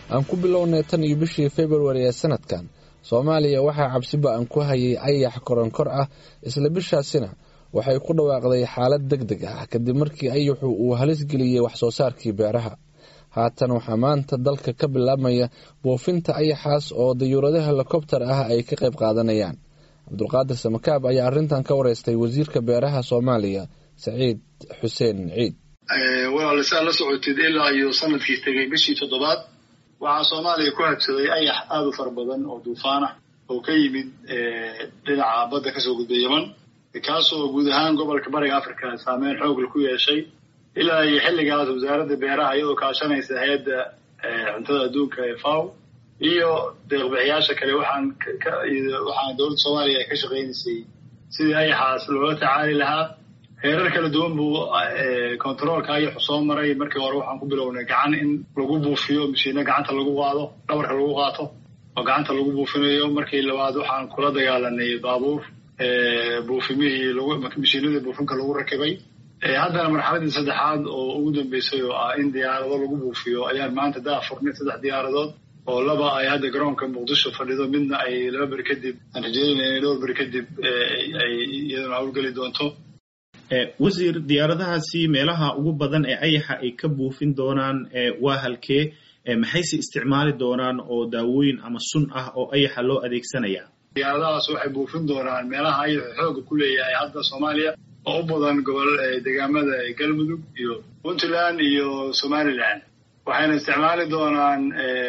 aan ku bilownay tan iyo bishii februari ee sanadkan soomaaliya waxaa cabsi ba-an ku hayay ayax koronkor ah isla bishaasina waxay ku dhawaaqday xaalad deg deg ah kadib markii ayaxu uu halis geliyey waxsoo saarkii beeraha haatan waxaa maanta dalka ka bilaabmaya buufinta ayaxaas oo dayuurado helikobter ah ay ka qayb qaadanayaan cabdulqaadir samakaab ayaa arrintan ka wareystay wasiirka beeraha soomaaliya saciid xuseen ciid walaal saa la socotid ilaa iyo sanadkii tegay bishii toddobaad waxaa soomaaliya ku habsaday ayax aada u fara badan oo duufaan ah oo ka yimid dhinaca badda kasoo gudbay yeman kaasoo guud ahaan gobolka bariga africa saameyn xoogla ku yeeshay ilaa iyo xilligaas wasaaradda beeraha iyadoo kaashanaysa hay-adda cuntada adduunka ee faw iyo deeqbixiyaasha kale waxaan waxaan dowladda soomaaliya ka shaqaynaysay sidii ayaxaas loola tacaali lahaa heerar kala duwan buu controolka ayaxu soo maray markii hore waxaan ku bilownay gacan in lagu buufiyo mashiino gacanta lagu qaado dhabarka lagu qaato oo gacanta lagu buufinayo markii labaad waxaan kula dagaalanay baabuur buufimihii mashiinadii buufinka lagu rakibay haddana marxaladii saddexaad oo ugu dambeysay oo ah in diyaarado lagu buufiyo ayaan maanta daa furnay saddex diyaaradood oo laba ay hadda garoonka muqdisho fadhido midna ay laba beri kadib aan rajeynayna inay dhowr beri kadib ay iyaduna hawlgeli doonto wasiir diyaaradahaasi meelaha ugu badan ee ayaxa ay ka buufin doonaan waa halkee maxayse isticmaali doonaan oo daawooyin ama sun ah oo ayaxa loo adeegsanaya diyaaradahaas waxay buufin doonaan meelaha ayaxu xooga ku leeyahay hadda soomaaliya oo u badan gobol deegaamada galmudug iyo puntland iyo somaliland waxayna isticmaali doonaan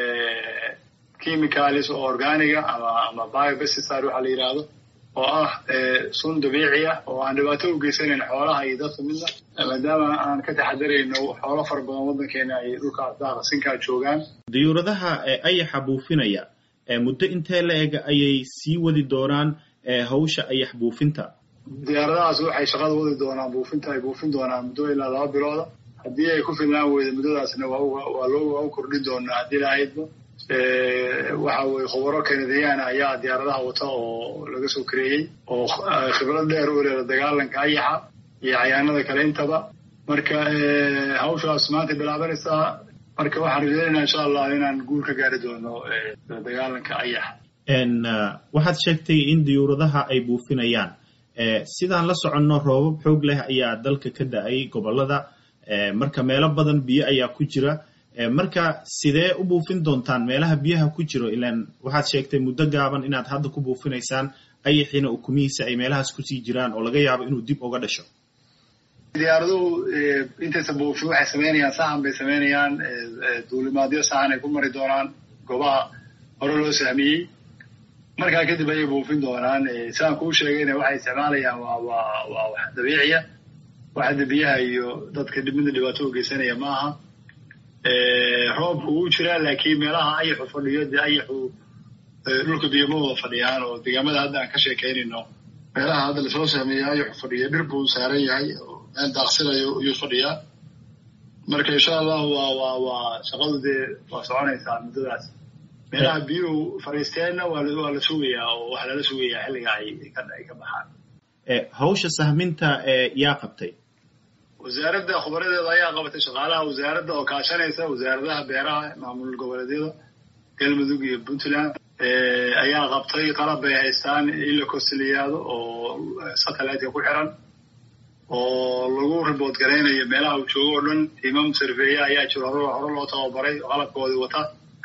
chemicalis oo organiga ama ama biobesticide waxaa la yidhaahdo oo ah sun dabiici ah oo aan dhibaato u geysanayn xoolaha iyo dadka midna maadaama aan ka taxadarayno xoolo fara badan waddankeena ay dhulkaas daaqasinkaa joogaan diyuuradaha ayaxa buufinaya muddo intee la eg ayay sii wadi doonaan hawsha ayax buufinta diyaaradahaas waxay shaqada wadi doonaan buufinta ay buufin doonaan muddo ilaa laba bilooda haddii ay ku filnaan weyda muddadaasna waa loo kordhin doonaa haddii lahaydba waxa weye khubaro kanadiyaana ayaa diyaaradaha wata oo laga soo kareeyey oo khibrad dheer u leela dagaalanka ayaxa iyo cayaanada kale intaba marka hawshaas maanta bilaabanaysaa marka waxaan rajeynayna insha allah inaan guul ka gaari doono dagaalanka ayaxa waxaad sheegtay in diyuuradaha ay buufinayaan sidaan la soconno roobab xoog leh ayaa dalka ka da-ay gobolada marka meelo badan biyo ayaa ku jira marka sidee u buufin doontaan meelaha biyaha ku jiro ilaan waxaad sheegtay muddo gaaban inaad hadda ku buufinaysaan ayaxiina ukumihiisa ay meelahaas kusii jiraan oo laga yaabo inuu dib uga dhasho diyaaraduhu intaysa buufin waxay samaynayaan sahan bay samaynayaan duulimaadyo sahan ay ku mari doonaan goobaha hore loo sahmiyey markaa kadib ayay buufin doonaan sidaan kuu sheegayna waxay isticmaalayaan waa waa waa wax dabiiciya wax hadda biyaha iyo dadka midna dhibaato u geysanaya ma aha roobka wuu jiraa laakiin meelaha ayaxu fadhiyo dee ayaxu dhulka biyoma wada fadhiyaan oo deegaamada hadda aan ka sheekaynayno meelaha hadda lasoo sahmeeya ayaxu fadhiya dhir buu saaran yahay meel daaqsinayo iyuu fadhiyaa marka insha allahu waa waa waa shaqadu dee waa soconaysaa muddadaas meelaha biyuhu fadhiisteenna waa waa la sugayaa oo waxaa lala sugayaa xilliga ay ay ka baxaan hawsha sahminta yaa qabtay wasaaradda khubaradeeda ayaa qabatay shaqaalaha wasaaradda oo kaashanaysa wasaaradaha beeraha maamul goboleedyada galmudug iyo puntland ayaa qabtay qalab bay haystaan in la kosiliyaado oo satelliteka ku xiran oo lagu ribood garaynayo meelaha uu joogo oo dhan tiimam sarfeeya ayaa jiro hore hore loo tababaray oo qalabkoodii wata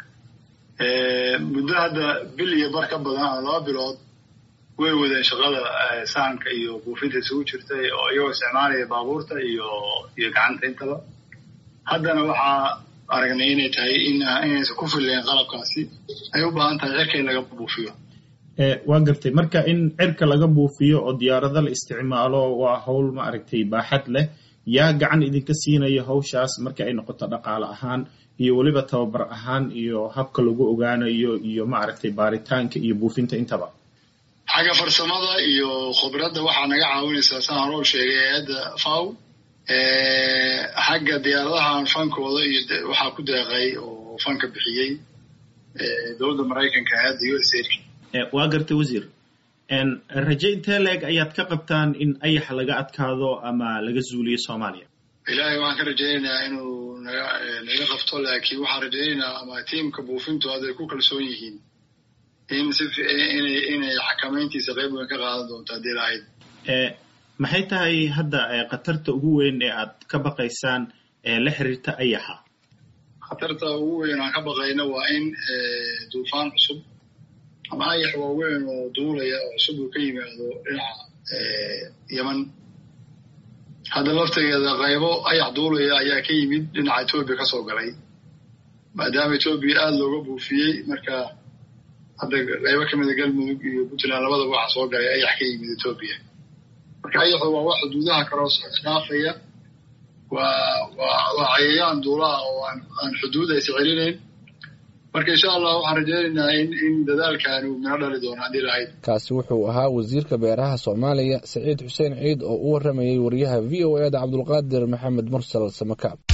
muddo hadda bil iyo bar ka badan ama laba bilood way wadeen shaqada sahanka iyo buufinta isugu jirta oo iyagoo isticmaalaya baabuurta iyo iyo gacanta intaba haddana waxaa aragnay inay tahay in inaysan ku filleen qalabkaasi ay u baahan tahay cirka in laga buufiyo waa gartay marka in cirka laga buufiyo oo diyaarado la isticmaalo waa hawl ma aragtay baaxad leh yaa gacan idinka siinaya hawshaas marka ay noqoto dhaqaale ahaan iyo weliba tababar ahaan iyo habka lagu ogaanayo iyo ma aragtay baaritaanka iyo buufinta intaba xagga farsamada iyo khibradda waxaa naga caawinaysaa saan hore u sheegay hay-adda faw xagga diyaaradahan fankooda iyo waxaa ku deeqay oo fanka bixiyey dowladda maraykanka hay-adda u s a waa gartay wasiir raje intee leeg ayaad ka qabtaan in ayax laga adkaado ama laga zuuliyo soomaaliya ilaahay waxaan ka rajaynaynaa inuu naga naga qabto laakiin waxaan rajaynaynaa ama tiimka buufintu hadday ku kalsoon yihiin in si inay inay xakamayntiisa qayb weyn ka qaadan doonto haddii lahayd maxay tahay hadda khatarta ugu weyn ee aad ka baqaysaan ee la xiriirta ayaxa khatarta ugu weyn aan ka baqayna waa in duufaan cusub ama ayax waaweyn oo duulaya oo cusub uu ka yimaado dhinaca yeman hadda laftigeeda qaybo ayax duulaya ayaa ka yimid dhinaca etoobiya ka soo galay maadaama etoobiya aada looga buufiyey marka hadda qaybo kamida galmudug iyo puntland labadaba waxaa soo galay ayax ka yimid etoobiya marka ayaxu waa wax xuduudaha kaloo dhaafaya waa waa waa cayayaan duulaha oo aan aan xuduud aysa celinayn marka insha allah waxaan rajaynaynaa in in dadaalkaani uu mino dhali doono haddii lahayd kaasi wuxuu ahaa wasiirka beeraha soomaaliya saciid xuseen ciid oo u waramayay wariyaha v o e da cabdulqaadir maxamed mursal samakaab